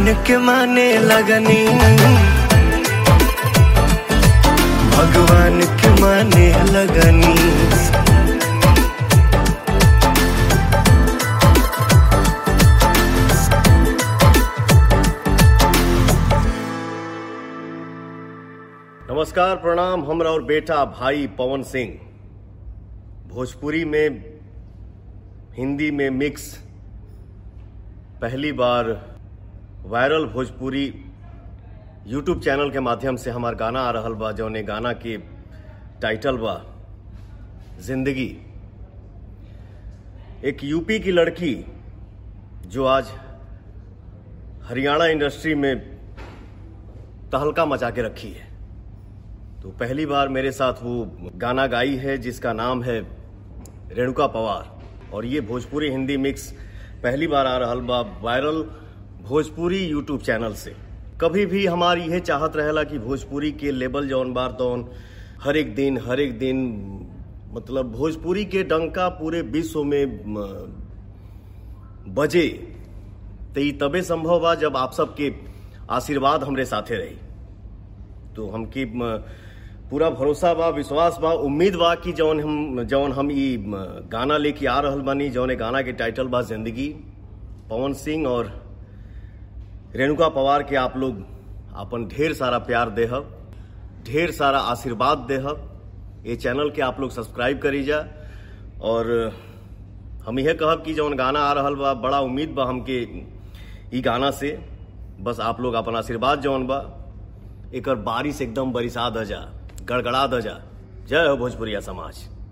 भगवान के माने लगनी भगवान के माने लगनी नमस्कार प्रणाम हमरा और बेटा भाई पवन सिंह भोजपुरी में हिंदी में मिक्स पहली बार वायरल भोजपुरी यूट्यूब चैनल के माध्यम से हमार गाना आ रहल बा जौने गाना के टाइटल बा जिंदगी एक यूपी की लड़की जो आज हरियाणा इंडस्ट्री में तहलका मचा के रखी है तो पहली बार मेरे साथ वो गाना गाई है जिसका नाम है रेणुका पवार और ये भोजपुरी हिंदी मिक्स पहली बार आ रहल बा वायरल भोजपुरी यूट्यूब चैनल से कभी भी हमारी यह चाहत रहेला कि भोजपुरी के लेवल जौन बार तौन हर एक दिन हर एक दिन मतलब भोजपुरी के डंका पूरे विश्व में म, बजे तो ये तबे संभव बा जब आप सबके आशीर्वाद हमरे साथे रही तो हमकी म, पूरा भरोसा बा विश्वास बा उम्मीद बा कि जौन हम जौन हम ई म, गाना लेके आ रहल बानी जौन गाना के टाइटल बा जिंदगी पवन सिंह और रेणुका पवार के आप लोग अपन ढेर सारा प्यार देहब ढेर सारा आशीर्वाद देहब ये चैनल के आप लोग सब्सक्राइब करी जा और हम यह कहब कि जौन गाना आ रहल बा बड़ा उम्मीद बा हमके ई गाना से बस आप लोग अपन आशीर्वाद जौन बा एकर बारिश एकदम बरिसा द जा गड़गड़ा द जा जय हो भोजपुरिया समाज